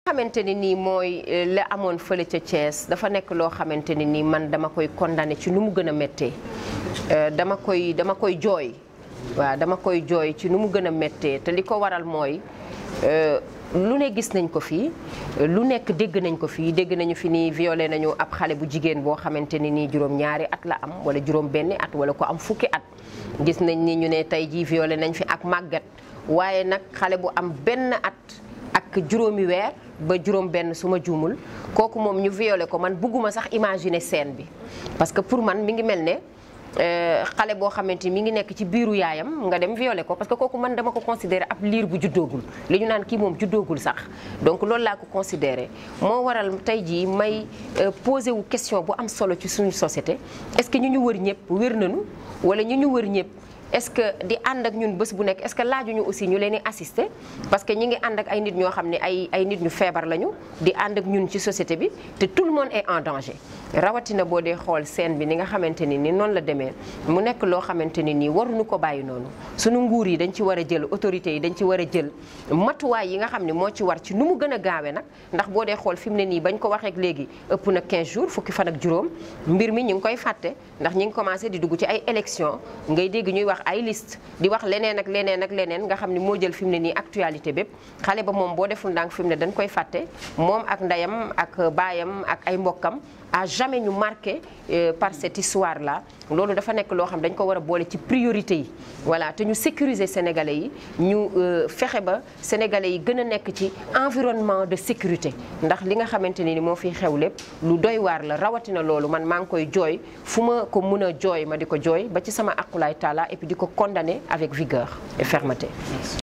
xamante ni nii mooy la amoon fële ca Thiès dafa nekk loo xamante ni nii man dama koy condamné ci nu mu gën a méttee dama koy dama koy jooy waaw dama koy jooy ci nu mu gën a méttee te li ko waral mooy lu ne gis nañ ko fii lu nekk dégg nañ ko fii dégg nañu fi nii violé nañu ab xale bu jigéen boo xamante ni nii juróom ñaari at la am wala juróom benni at wala ko am fukki at gis nañ ni ñu ne tey jii violé nañ fi ak màggat waaye nag xale bu am benn at ak juróomi weer ba juróom benn su ma juumul kooku moom ñu violé ko man bugguma sax imaginer scène bi parce que pour man mi ngi mel ne xale boo xamante ni mi ngi nekk ci biiru yaayam nga dem violé ko parce que kooku man dama ko considéré ab liir bu juddoogul li ñu naan kii moom juddoogul sax donc loolu laa ko considéré moo waral tey jii may posé wu question bu am solo ci suñu société est-ce que ñu ñu wër ñëpp wér nañu wala ñu ñu wër ñëpp est-ce que di ànd ak ñun bés bu nekk est-ce que laajuñu aussi ñu leen di assister parce que ñi ngi ànd ak ay nit ñoo xam ne ay ay nit ñu feebar lañu di ànd ak ñun ci société bi te tout le monde est en danger rawatina boo dee xool scène bi ni nga xamante ni ni noonu la demee mu nekk loo xamante ni nii waruñu ko bàyyi noonu suñu nguur yi dañ ci war a jël autorités yi dañ ci war a jël matuwaay yi nga xam ne moo ci war ci nu mu gën a gaawee nag ndax boo dee xool fi mu ne nii bañ ko waxee léegi ëpp na 15 jours fukki fan ak juróom mbir mi ñu ngi koy fàtte ndax ñi ngi commencé di dugg ci ay élections ngay dégg ñuy wax ay liste di wax leneen ak leneen ak leneen nga xam ne moo jël fi mu ne nii actualité bépp xale ba moom boo deful ndànk fi mu ne dañ koy fàtte moom ak ndeyam ak baayam ak ay mbokkam à jamais ñu marqué par cette histoire là loolu dafa nekk loo xam dañ ko war a boole ci priorité yi voilà te ñu sécuriser sénégalais yi ñu fexe ba sénégalais yi gën a nekk ci environnement de sécurité ndax li nga xamante ni moo fiy xew lépp lu doy waar la rawatina loolu man maa ngi koy jooy fu ma ko mën a jooy ma di ko jooy ba ci sama aqulaay taala et puis di ko condamner avec vigueur et fermeté